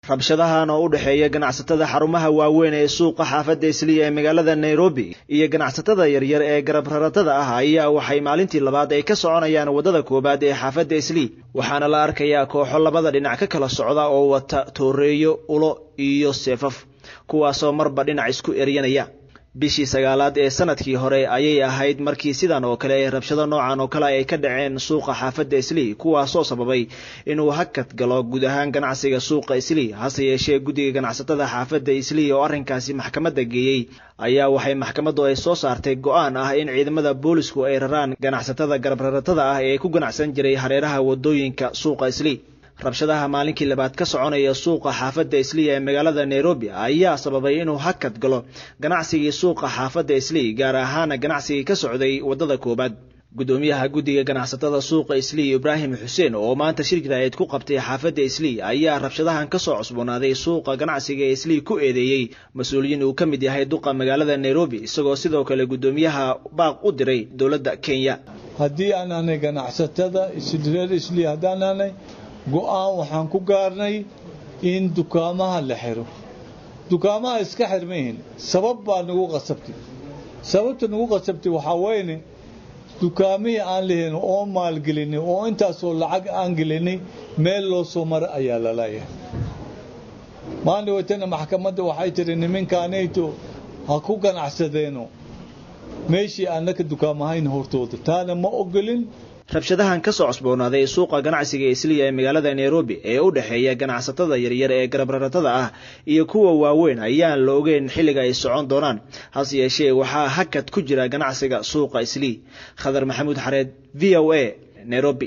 rabshadahan oo u dhexeeya ganacsatada xarumaha waaweyn ee suuqa xaafadda isliya ee magaalada nairobi iyo ganacsatada yaryar ee garab raratada ah ayaa waxay maalintii labaad ay ka soconayaan waddada koowaad ee xaafadda isli waxaana la arkayaa kooxo labada dhinac ka kala socda oo wata tooreeyo ulo iyo seefaf kuwaasoo marba dhinac isku eryanaya bishii sagaalaad ee sanadkii hore ayay ahayd markii sidan oo kale ee rabshado noocan oo kale ay ka dhaceen suuqa xaafadda islii kuwaasoo sababay inuu hakad galo guud ahaan ganacsiga suuqa islii hase yeeshee guddiga ganacsatada xaafadda islii oo arrinkaasi maxkamadda geeyey ayaa waxay maxkamaddu ay soo saartay go-aan ah in ciidamada boolisku ay raraan ganacsatada garabraratada ah ee ku ganacsan jiray hareeraha waddooyinka suuqa islii rabshadaha maalinkii labaad ka soconaya suuqa xaafadda isliya ee magaalada nairobi ayaa sababay inuu hakad galo ganacsigii suuqa xaafadda islii gaar ahaana ganacsigii ka socday waddada koowaad guddoomiyaha guddiga ganacsatada suuqa islii ibraahim xuseen oo maanta shir jiraayad ku qabtay xaafadda islii ayaa rabshadahan ka soo cusboonaaday suuqa ganacsiga ee islii ku eedeeyey mas-uuliyiin uu ka mid yahay duqa magaalada nairobi isagoo sidoo kale guddoomiyaha baaq u diray dowladda kenya haddii aan ahnay ganacsatada reer islii haddaan ahnay go-aan waxaan ku gaarnay in dukaamaha la xiro dukaamaha iska xirmayihin sabab baa nagu qasabtay sababta nagu qasabtay waxaa weyne dukaamihii aan lahayn oo maalgelinay oo intaasoo lacag aan gelinay meel loo soo mara ayaa lalayahay maalin weytana maxkamadda waxay tiri niminkaanayto ha ku ganacsadeeno meeshii annaka dukaamahayn hortooda taana ma ogolin rabshadahan ka soo cosboonaaday suuqa ganacsiga isliya ee magaalada nairobi ee u dhexeeya ganacsatada yaryar ee garabraratada ah iyo kuwa waaweyn ayaan la ogeyn xilliga ay socon doonaan hase yeeshee waxaa hakad ku jira ganacsiga suuqa islii khadar maxamuud xareed v o a nairobi